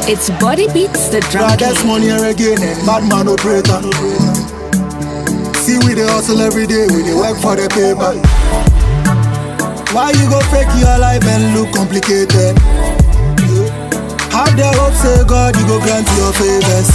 It's Body Beats the Drum Brothers King. money and again and bad man operator. See we dey hustle every day, we dey work for the paper. Why you go fake your life and look complicated? Have the hope say God you go grant your favors.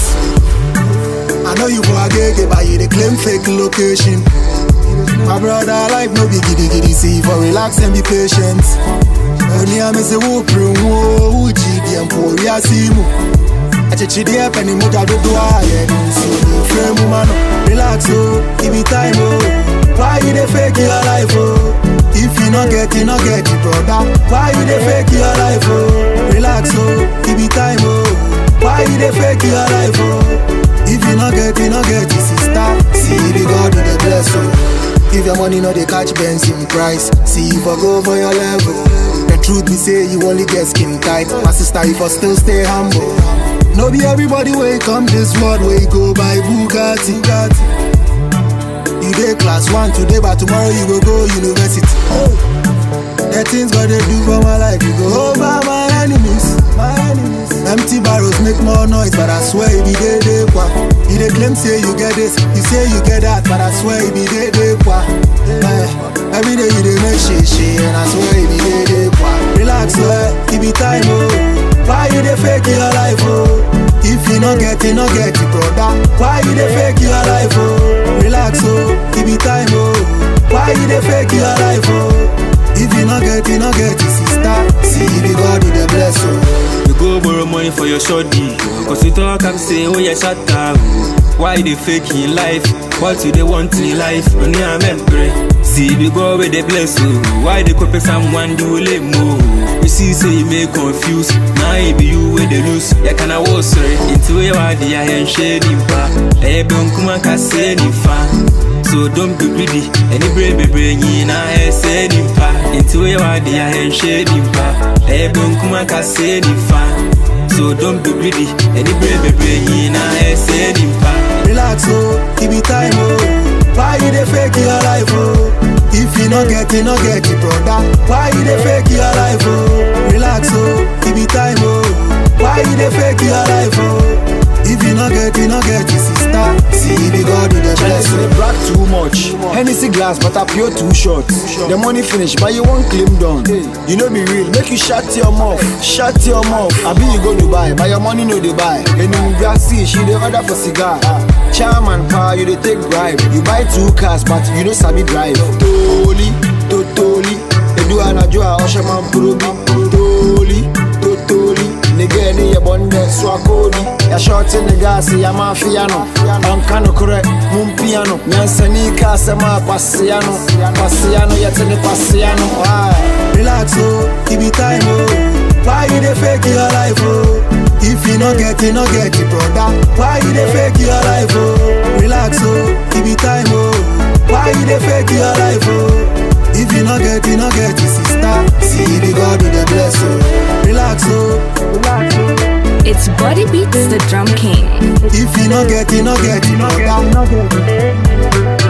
I know you for a gig, but you dey claim fake location. My brother life no be giddy giddy, see for relax and be patient. Only I miss a whoop room, whoa, uji, the emporia simu. akyekyedeɛ pɛ ne mogya dodoɔ a yɛde nsuo frɛ mu ma no relax o give it time o why you dey fake your life o if you no get you no get it broda why you dey fake your life o relax o give it time o why you dey fake your life o if you no get you no get it sister see the god with the bless o if your money no dey catch benzene price see you for go for your level the truth be say you only get skin tight my sister you for still stay humble. No be everybody wey come this world wey go buy Bugatti. You dey class one today but tomorrow you go go university. The things God dey do for my life, you go over my enemies. My enemies. Empty barrels make more noise, but I swear it be dey dey kwa. You dey claim say you get this, you say you get that, but I swear it be dey dey kwa. Eh, every day you dey make shit shit, and I swear it be dey dey kwa. Relax, eh, it be time oh. Why you dey fake your life oh? If you no get it, no get it, brother. Why you dey fake your life oh? Relax oh, it be time oh. Why you dey fake your life oh? If you no get it, no get it, sister. See the God with the bless oh. You go borrow money for your shorty. Cause you talk and say, oh yeah, shut up. Why they fake in life? What you they want in life? Only I'm pray. See, we go where they bless you. Why they copy someone do lame more? You see, say you may confuse. Now it be you where they lose. Ya can I was sorry. Into a wadi, I am shading pa. Eh, don't come and say ni fa. So don't be greedy. Any brave be bringing a essay nimpa. Into a wadi, I am shading pa. Eh, don't come and say ni fa. So don't be greedy. Any brave be bringing a essay nimpa. Relax oh, it be time oh. Why you dey fake your life oh? If you no get it, no get it, brother. Why you dey fake your life oh? Relax oh, it be time oh. Why you dey fake your life oh? If you no get it, no get it, sister. See the God with the bless They oh. brag too much. Hennessy glass, but I pure too short. The money finish, but you won't claim done. You know be real, make you shut your mouth, shut your mouth. I be you go to buy, but your money no they buy. And in Brazil, she dey order for cigar. Chairman power, you dey take bribe. You buy two cars, but you no sabi drive. Toli, totoli, edu anajua oshaman probi. Toli, totoli. Nigga ni ya bonde swakodi Ya shorty nigga si ya mafia no Onka no kore mumpiano Nyansani ka sema pasiano Pasiano yete ni pasiano Why? Relax oh, it be time oh. Why you dey fake your life oh? If you no get it, no get it, brother. Why you dey fake your life oh? Relax oh, it be time oh. Why you dey fake your life oh? If you no get it, no get it, sister. See the God with the bless oh. Relax oh, relax oh. It's Body Beats the Drum King. If you no get it, no get it, brother.